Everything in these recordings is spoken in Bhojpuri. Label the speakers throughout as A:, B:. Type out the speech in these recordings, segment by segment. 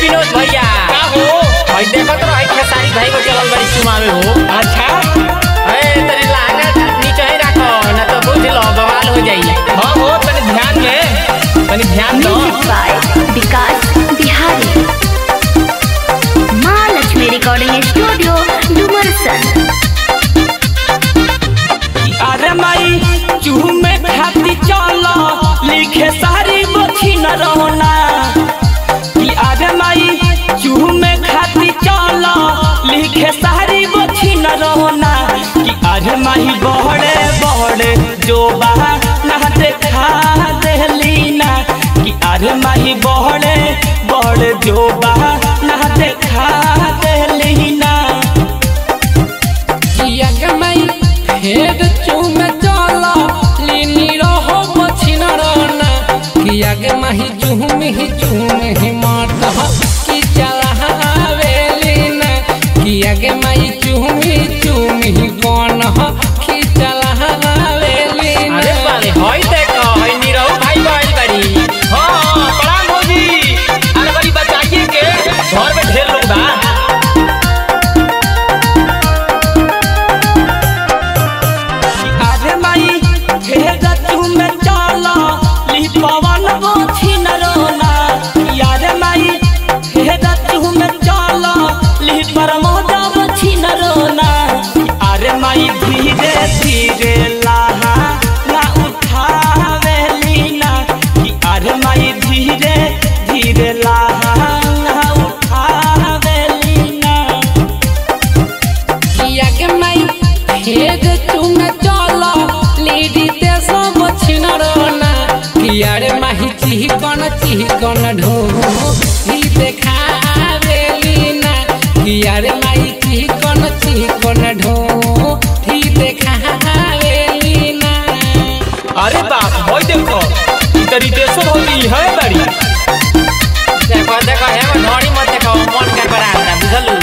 A: विनोद भैया
B: का हो
A: भाई देखो तो भाई खेसारी भाई को चलल बड़ी चुमावे हो
B: अच्छा
A: ए तरी लागा नीचे ही रखो ना तो बुझ लो बवाल हो जाई
B: हाँ हो तनी ध्यान दे तनी ध्यान दो
C: Music by विकास बिहारी माँ लक्ष्मी रिकॉर्डिंग स्टूडियो डुमरसन
B: अरे माई चूह में खाती चलो लिखे सारी बची न रोना कि अरे माई चूह में खाती चलो लिखे सारी बची न रोना कि अरे माई बड़े बड़े जो बहा ना देखा देली ना कि अरे माई बड़े बड़े जो बहा ना देखा देली ना
D: किया के मई फेर चूम चला लीनी रहो मछिन रोना किया के मही चूम ही चूम ही मात की चला हवेलीना किया के मई चूम ही चूम ही कौन की चला हवेलीना
A: अरे बाले होई देखो होई नीरव भाई बाई बड़ी
B: हाँ प्रणाम भौजी अरे बड़ी बचाइए के घर में ढेर लोग बा अरे माई ढेर तुम चला ली पवन बोछी न रोना यारे माई ढेर तुम चला ली परमोदा बोछी न रोना अरे माई धीरे धीरे लाहा ना उठावे लीना कि अरे माई धीरे धीरे लाहा ना उठावे लीना
D: किया के मई फेर चूम चला लीडी ते सब छिन रोना किया रे माही चिहकन चिहकन ढो ही देखावेलीना किया रे माई चिहकन चिहकन ढो ही देखावेलीना
B: अरे बाप भाई देखो ई तरी देशो भौजी है बड़ी
A: देखो देखो हे ढोड़ी मत देखो मन के बराबर बुझलू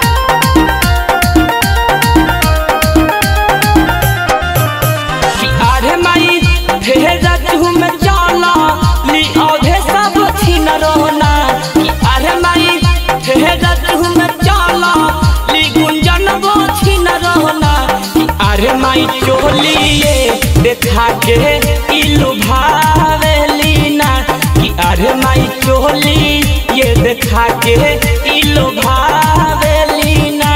B: कि अरे माई भेजा तुम चला ली औधे सब छीन रोना कि अरे माई भेजा तुम चला ली गुंजन वो छीन रोना कि अरे माई चोलिए देखा के इलु भावेलीना कि अरे माई चोली ये देखा के इलु भावेलीना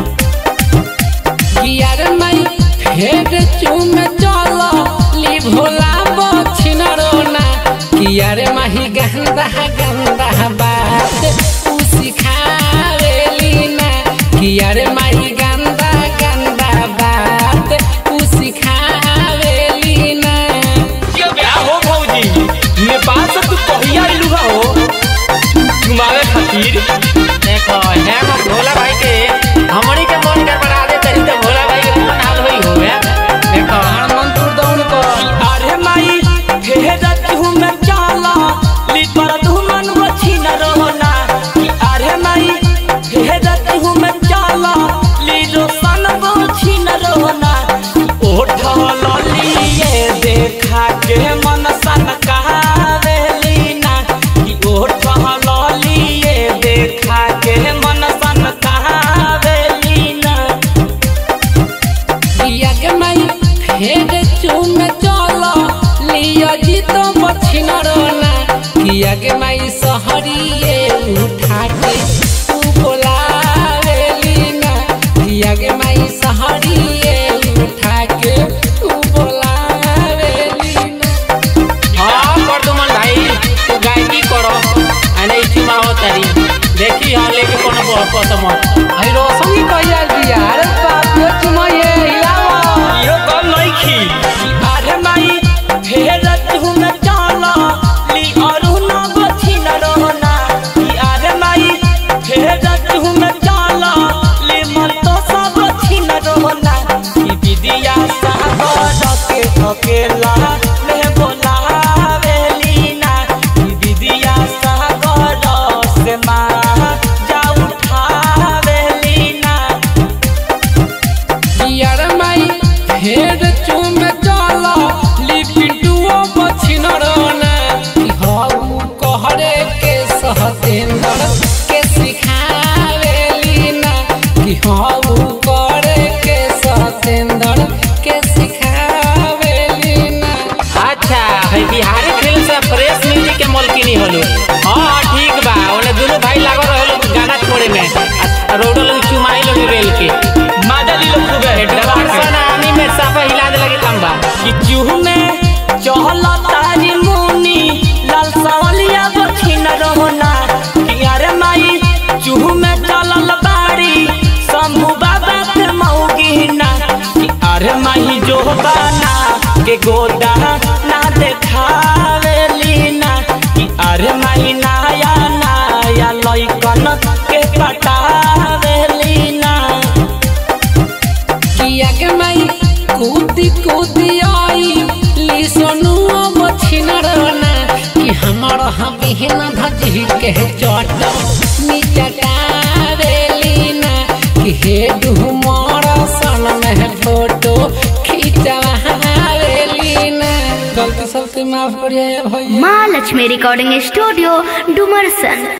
D: किया रे माई फेर चूम चला ली भोला बछिन रोना किया रे माही गंदा गंदा बात तू सिखावेलीना किया रे माही गंदा गंदा बात तू सिखावेलीना
B: क्या हो भौजी नेपाल से तू कहिया अइलू हो घुमावे खातिर
A: देखो हे भोला भाई के हमनी के मन के बड़ा दे तरी तो भोला भाई के मन हाल होई हो या देखो
D: प्राण मंत्र दौड़ कर
B: अरे माई भेज तुम चला ली पर तुमन बची न रोना कि अरे माई भेज तुम चला ली रोशन बची न रोना ओठ लिए देखा के मन सन कहावेलीना कि ओठ लिए देखा के मन सन कहावेलीना
D: किया के माई फेर चूम चला लिया जी तो बछिन रोना किया के माई सहरिए उठा के तू बोलावेलीना किया के माई सहरिए उठा के तू बोलावेलीना
A: हां वर्धमान भाई तू गायकी करो आने चुमाओ तरी देखी हां लेके कोनो बहुत कसम
D: आई रोशन की कहिया दिया अरे बाप रे चुमाइए हिलावा
B: इहो कम नहीं खी अरे माई भेज तुम चला ली अरु न बची न रोना कि अरे माई भेज तुम चला ली मन तो सब बची न रोना कि विदिया सागर के अकेला में बोलावेलीना कि विदिया सागर से माँ जा उठावेलीना
D: किया रे माई फेर चूम चला ली पिंटुओ बछिन रोना कि हाउ कहरे के सहतेंद्र
A: है बिहारी फिल्म से फ्रेश म्यूजिक के मलकिनी होलो हाँ हाँ ठीक बा ओने दोनों भाई लागो रहलो गाना छोड़े में आ रोडो लोग चुमाई लोग रेल के
B: माजा ली लोग खूबे
A: डबारसन आनी में साफा हिला दे लगे तंबा
B: कि चूह में चहल तारी मुनी लाल सावलिया बखिन रोना कि अरे माई चूह में चलल बाड़ी शंभू बाबा के मौगिना कि अरे माई जो बाना के गोदा ना देखावे लीना कि अरे माई नाया नाया लइकन के पटावे लीना
D: किया के माई कूदी कूदी आई ली सोनू बछिन रोना कि हमर हम बिहन धजी के चट निचटावेली ना कि हे डुमर सन में फोटो खिंचवावेली ना गलती सलती माफ करिए भैया
C: माँ लक्ष्मी रिकॉर्डिंग स्टूडियो डुमरसन